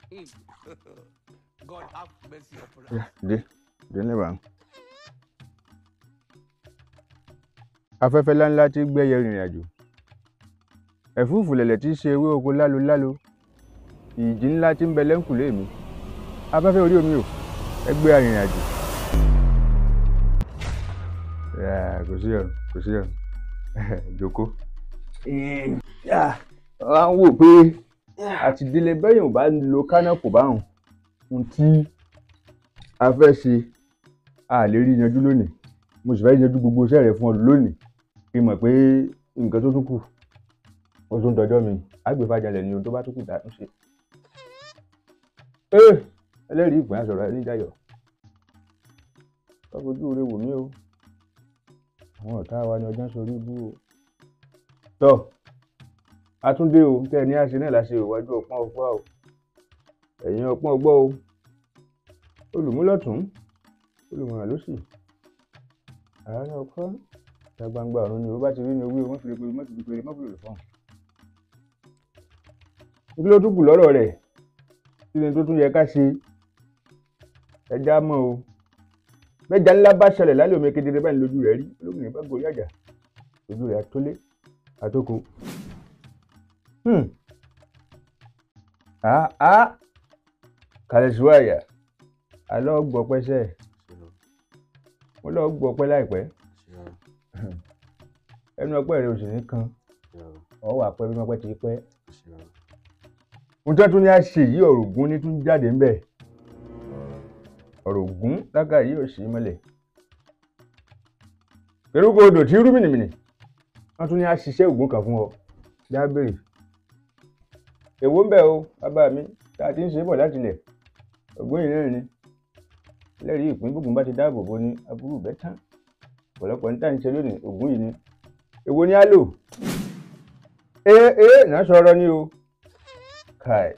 God have mercy upon us. Yá, dé dé ní ìbámu. afẹ́fẹ́ láńlá tí gbẹ́yẹ rìnrìn àjò ẹ̀fúùfù lẹ̀lẹ̀ tí í ṣe ewé oko lálo lálo ìjì ńlá tí ń bẹ lẹ́ńkùlé mi afẹ́fẹ́ orí omi o ẹgbẹ́ arìnrìn àjò. Yà, kò sí ọ̀run kò sí ọ̀run jòkó. wọ́n á wò pé àti délé bẹ́yìn ò bá lo kánà kò bá hàn ohun tí a fẹ́ ṣe a lè rí yanjú lónìí mo sì fẹ́ yanjú gbogbo iṣẹ́ rẹ̀ fún ọ lónìí kí n mọ̀ pé nǹkan tó tún kù ó tún dọjọ́ mi àgbèfàjálẹ̀ ni ohun tó bá tún kù dá tún ṣe. ee ẹlẹ́rìí ìpín àṣọ̀rọ̀ ẹni jayọ̀ tọ́fojú rẹ wò mí o àwọn ọ̀tá wa ni ọjọ́ ń sorí ibú o. tọ́ àtúndé o tẹ́ ẹ ní àṣẹ náà láṣẹ ìwájú ọpọ́n ọgbọ́ o ẹ̀yìn ọpọ́n ọgbọ́ o olùmúlọ̀tún olùmọ̀ràn lósì àárẹ̀ ọkọ ìta gbangba ọ̀run ni o bá ti rí ni owó wọn fi lè pèrè mọ́tò pèrè mọ́tò lè fọ́n. kí ló tún kù lọ́rọ̀ rẹ̀ kí ni tó tún yẹ ká ṣe ẹja mọ́ o mẹ́ja ńlá bá ṣẹlẹ̀ lálẹ́ omi kedere báyìí lójú rẹ̀ rí olómìnira bá gorí àjà ojú rẹ̀ àtólé àtókò. àá àá kàlẹ́ síwáyà alọ́ gbọ́pẹ́ sẹ́ẹ̀ mo lọ gbọ́pẹ́ láìpẹ́ ẹnu ọpẹ́ rẹ ò sì ní kan ọ wà pẹ́ bí wọ́n pẹ́ ti pẹ́ mo tẹ́ tún ní àṣẹ yìí ọ̀rọ̀ ògún ní tún jáde ńbẹ̀ ọ̀rọ̀ ògún lága yìí ò sí mọ́lẹ̀ eruku odò tí rú mìnìmìnì wọ́n tún ní àṣìṣe ògún kan fún ọ jábèrè èwo ń bẹ o bàbá mi tá a ti ń ṣe bọ̀ láti ilẹ̀ ògún yìí náà ni lẹ́rìí ìpín gbogbo bá ti dáàbò bo ní aburú bẹ́ẹ̀ tán ọ̀pọ̀lọpọ̀ ní táyì ń ṣe lónìí ògún yìí ni èwo ni á lò ee ee náà sọ̀rọ̀ ni o kai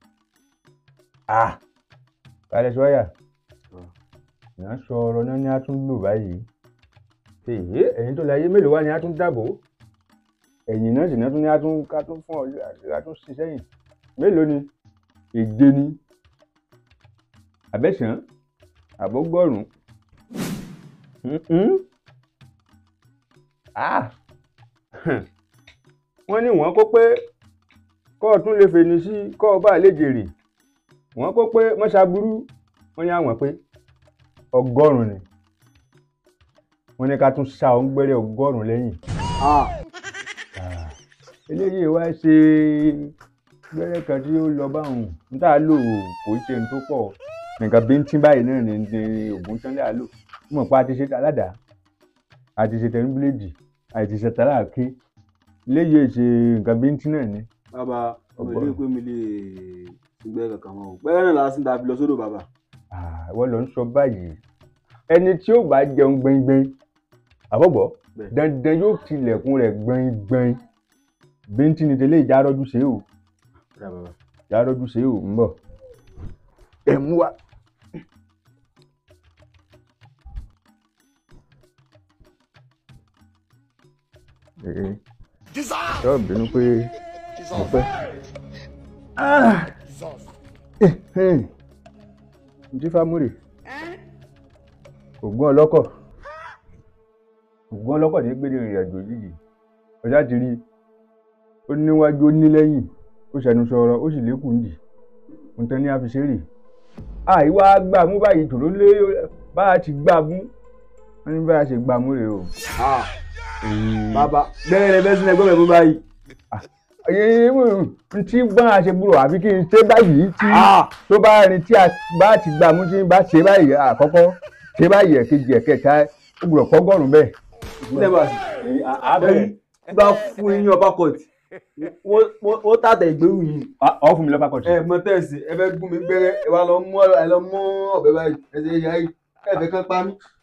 ah kálẹ̀ sọ́yà náà sọ̀rọ̀ náà ni a tún lò báyìí èyí ẹ̀yin tó láyé mélòó wá ni a tún dàbò ẹ̀yìn náà sì náà tún ní a tún ká tún fún ọ a tún ṣiṣẹ́ yìí mélòó ni èje ni àbẹ̀sán àbọ̀gbọ̀rún wọ́n ní wọ́n kó pé kọ́ ọ tún lè fèní sí kọ́ ọ bá lè jèrè wọ́n kó pé wọ́n ṣàbúrú wọ́n ní àwọn pé ọgọ́rùn-ún ni wọ́n ní ká tún ṣá ọ ń gbẹ́rẹ́ ọgọ́rùn-ún lẹ́yìn eléyìí wá ṣe gbẹ́rẹ́ kan tí ó lọ báwọn n tá a lò kò ṣe n tó pọ̀ nǹkan bíntín báyìí náà ní ní ògùn tán lè lò mọ̀ pé a ti ṣe aládàá a ti ṣe tẹnubíléèdì a ti ṣe tàláàkì léyìí ṣe nǹkan bíntín náà ni. bàbá ọmọ ilé pé mi lè gbẹ kankan mọ o gbẹrẹ náà lásìkò tàbí lọ sódò bàbá. wọ́n lọ ń sọ báyìí ẹni tí ó bá jẹun gbẹngbẹng àbọ̀bọ̀ dandan yóò tilẹ̀kùn rẹ̀ gbẹngbẹng bíntín ni tẹ́lẹ̀ ìjà rọ́jú ṣe o ìjà rọ́jú ṣe o ń bọ̀ ẹ̀ mú wa. yóò bínú pé mo pẹ́. ǹjí fámúrè ògùn ọlọ́kọ̀ ògùn ọlọ́kọ̀ ní gbére ìrìn àjò yìí ọjà ti rí ó níwájú ó ní lẹ́yìn ó ṣẹnu sọ̀rọ̀ ó sì lékùn dì mo tán ní àfiṣeré àìwá gbà mú báyìí tòró lé bá a ti gbà mú wọn ní bá a ṣe gbà mú rè o. bàbá bẹ́ẹ̀ rẹ bẹ́ẹ̀ sílẹ̀ gbọ́dọ̀ mú báyìí. n tí gbọ́n a ṣe gbúrò àbí kí n ṣe báyìí tí tó bá rin tí a bá ti gbà mú tí n bá ṣe báyìí àkọ́kọ́ ṣe báyìí ẹ̀kejì ẹ̀kẹta ó gbúdọ̀ pọ́gọ́rùn bẹ́ẹ̀. sílẹ̀ bá abẹ́rẹ́ bá fún yín ọba kọ̀tì wọ́n tàtà ìgbérù yìí. ọ fún mi lọ́ba kọ̀tì. ẹ mọ tẹ́sí ẹ fẹ́ gún mi gbẹ́rẹ́ ẹ wá lọ mú ẹ lọ mú ọ̀bẹ báyìí ẹ ṣe yá yìí ẹ fẹ́ kán pa mí.